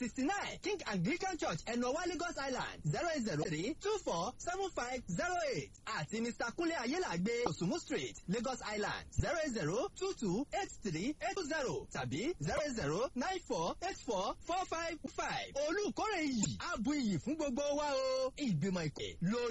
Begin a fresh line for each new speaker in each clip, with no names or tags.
sixty nine king anglican church ẹnuọwá lagos island zero eight zero three two four seven five zero eight àti mr kunle ayélàgbé osumu street lagos island zero eight zero two two eight three eight two zero tàbí zero eight zero nine four eight four four five five olùkórè iyì abu iyì fún gbogbo wa o ìgbìmọ̀ ìpè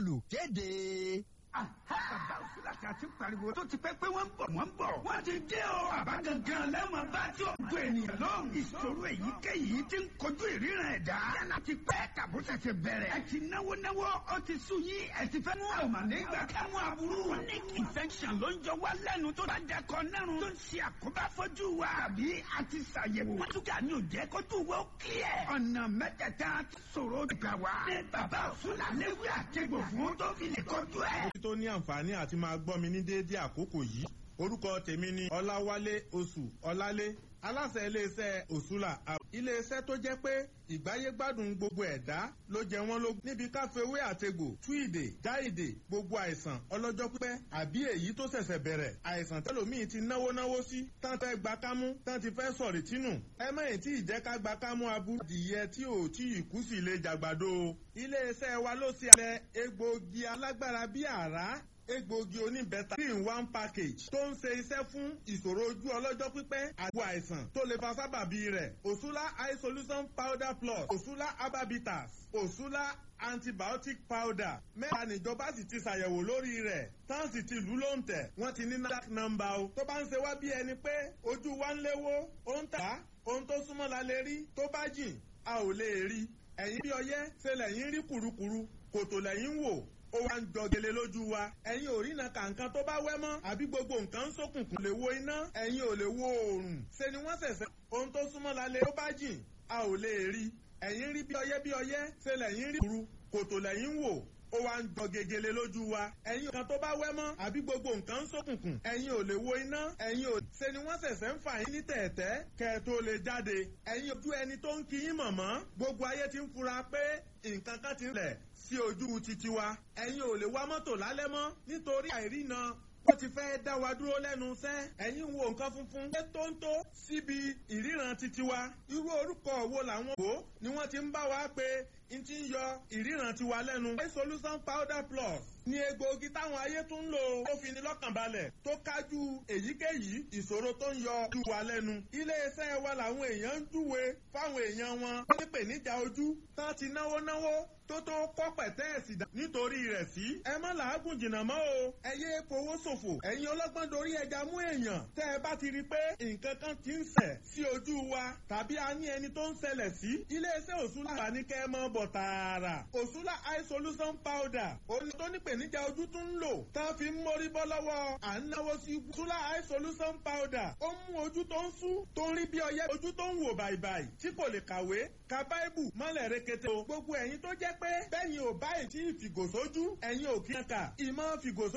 lolùkéde.
bàbá òsínlá tí a ti pariwo tó ti pẹ́ pé wọ́n ń bọ̀ wọ́n ń bọ̀. wọ́n ti dé o. bàbá gangan lẹ́wọ̀n bá tí o gbọ́ ènìyàn lóhùn. ìṣòro èyíkéyìí ti ń kojú ìríran ẹ̀dá. yálà ti pẹ́ tàbó ṣẹ̀ṣẹ̀ bẹ̀rẹ̀. ẹ ti náwó náwó ó ti sú yín ẹ ti fẹ́ mú àwọn nígbà kámú aburú. chronic infection ló ń jọ wá lẹ́nu tó bá dẹkọ nẹ́rùn. tó ń ṣe àkóbá fojú wa. àbí a ti ṣàyẹ̀wò. wọ́n tún kà ní òjẹ́ kó tún wọ́ kílẹ̀. ọ̀nà mẹ́tẹ̀ẹ̀ta ṣòro gbà wá. ní bàbá òsínlá léwu àtẹ̀gbò fún tó fi lè kọjú ẹ̀
tó ní àǹfààní àti máa gbọ́ mi ní déédéé àkókò yìí orúkọ tèmi ni ọláwálé oṣù ọlálé aláṣẹ iléeṣẹ́ òṣùlà iléeṣẹ́ tó jẹ́ pé ìgbáyégbádùn gbogbo ẹ̀dá ló jẹ wọ́n lógún níbi káfíwé àtegbò túìdè jáìdè gbogbo àìsàn ọlọ́jọ́ pípẹ́ àbí èyí tó ṣẹ̀ṣẹ̀ bẹ̀rẹ̀ àìsàn tẹ́lòmíì ti náwó náwó sí tán fẹ́ gba kámú tán ti fẹ́ sọ̀rì tínú ẹ mẹ́yìn tí ìjẹ́ ká gba kámú aburú adìyẹ tí ò tí ì kú sí ilé jàgbàdo iléeṣẹ́ wa ló ṣe alẹ́ egbòogi alágbára bíi àrá egbòogi oníbẹ̀ta three in one package tó ń ṣe iṣẹ́ fún ìṣòro ojú ọlọ́jọ́ pípẹ́ àgbo àìsàn tó lè fa sábàbí rẹ̀ òṣùlá eye solution powder plus òṣùlá herbabitas òṣùlá antibiotic powder mẹ́ta níjọba sì ti ṣàyẹ̀wò lórí rẹ̀ tán sì ti lù ló ń tẹ̀ wọ́n ti ní NAFDAC nọ́mbà o tó bá ń ṣe wá bí ẹni pé ojú wa ń léwó ó ń tà ohun tó súnmọ́ la lè rí tó bá jìn a ò lè rí ẹ̀yìn bí ọyẹ́ ṣe lẹ́yìn rí kùrukùru kòtò lẹ́yìn wò ó wá ń jọgele lójú wa ẹ̀yin ò rí na kàǹkan tó bá wẹ́ mọ́ àbí gbogbo nǹkan ń ṣókùnkùn lè wo iná ẹ̀yin ò lè wo oòrùn ṣe ni wọ́n ṣẹ̀ṣẹ̀ ohun tó súnmọ́ la lè tó bá jìn a ò lè rí ẹ̀yin rí bí ọyẹ́ bí ọyẹ́ ṣe lẹ́yìn rí kuru kòtò lẹ́yìn wò ó wá ń jọ gegele lójú wa ẹ̀yin kan tó bá wẹ́ mọ́ àbí gbogbo nǹkan ń ṣókùnkùn ẹ̀yin ò lè wo iná ẹ̀yin ò ṣe ni wọ́n ṣẹ̀ṣẹ̀ ń fà yín ní tẹ̀ẹ̀tẹ́ kẹ́ ẹ tó lè jáde ẹ̀yin ojú ẹni tó ń kí yín mọ̀mọ́ gbogbo ayé ti ń fura pé nǹkan kan ti ń lẹ̀ sí ojú titi wa ẹ̀yin ò lè wá mọ́tò lálẹ́ mọ́ nítorí àìrína ó ti fẹ́ dá wa dúró lẹ́nu iṣẹ́ ẹ̀yin wo nǹkan funfun ṣé tó ń tó síbi ìríran titi wa irú orúkọ wo làwọn wò ni wọ́n ti ń bá wa pé n ti ń yọ ìríran tiwa lẹ́nu. eye solution powder plus ni egbòogi táwọn ayé tún ń lò ó fi ní lọ́kàn balẹ̀ tó kájú èyíkéyìí ìṣòro tó ń yọ ojú wa lẹ́nu. iléeṣẹ́ wa làwọn èèyàn ń júwe fáwọn èèyàn wọn ó ní pèníjà ojú tán ti náwó náwó tó tó kọ́ pẹ̀tẹ́ẹ̀sì dà nítorí rẹ̀ sí. ẹ má làágùn jìnnà mọ́ o ẹ yé fowó ṣòfò ẹ̀yin ọlọ́gbọ́n dorí ẹja mú èèyàn tẹ́ ẹ bá ti rí i pé nǹkan kan ti ń ṣẹ̀ sí ojú wa tàbí a ní ẹni tó ń ṣẹlẹ̀ sí. iléeṣẹ́ òṣùlá wà ní kẹ́ ẹ mọ́ bọ̀ tààrà òṣùlá eye solution powder òní tó ní pèníjà ojú tún ń lò tá a fi ń mórí bọ́ lọ́wọ́ à ń náwó sí òṣùlá eye solution powder ó mú ojú tó ń sú tó ń rí bí ọyẹ́ ojú tó ń wò bàìbàì tí kò lè kàwé ka báíbù mọ́lẹ̀ rekete o gbogbo ẹ̀yin tó jẹ́ pé bẹ́yìn ò báyìí tí ìfìgòsójú ẹ̀yin ò kí ń kà ìmọ̀ fìgòsó